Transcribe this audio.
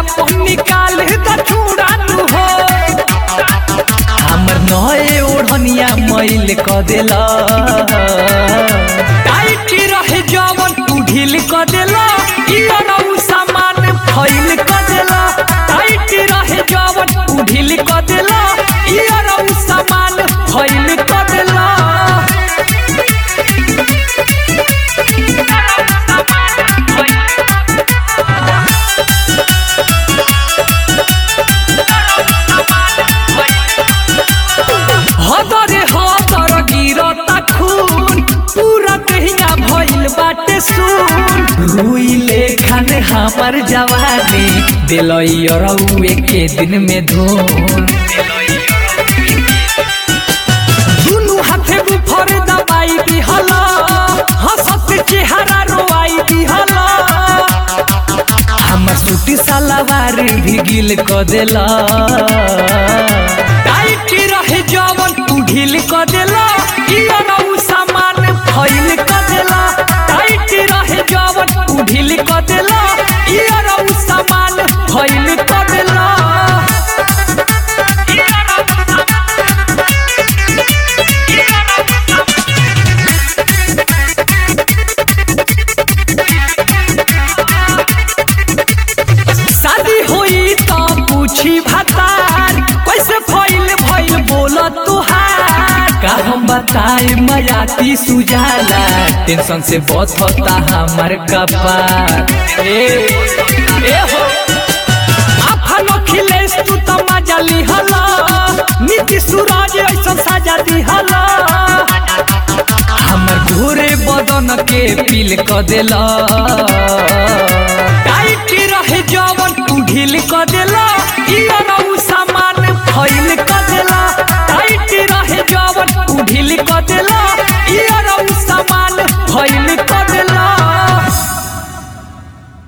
अपन निकाल द चूड़ानु हो हमर नए ओढ़निया मैल क देला टाइट रहे जवन तू ढील क देला ई अरऊ सामान फैल क देला टाइट रहे जवन तू ढील क देला ई अरऊ सामान फैल क देला हदरे हदर गिरता खून पूरा देहिया भइल बाटे सुन रुइले खाने हमर जवानी दिलई अरऊ एके दिन में धून दुनु हाथे बुफर दबाई दिहला हंसत चेहरा रोवाई दिहला हमर सूटी सलवार भी गिल क देला टाइट रहे जवन तू ढील क देला ई अनऊ सामान फैल क देला टाइट रहे जवन तू ढील क देला ई अनऊ सामान फैल क देला शादी होई तो पूछी भतार कैसे फैल भइल बोल तुहार का हम बताए मयाती सुजाला टेंशन से बहुत होता हमर कपार ए ए हो आफन अखिलेश तू तो मजा लिहला नीति सूरज ऐसा सजा दिहला हमर घोरे बदन के पील क देला टाइट रहे जवन तू ढील क देला ई अनऊ सामान फैल क देला टाइट रहे जवन तू ढील क देला ई अनऊ सामान फैल क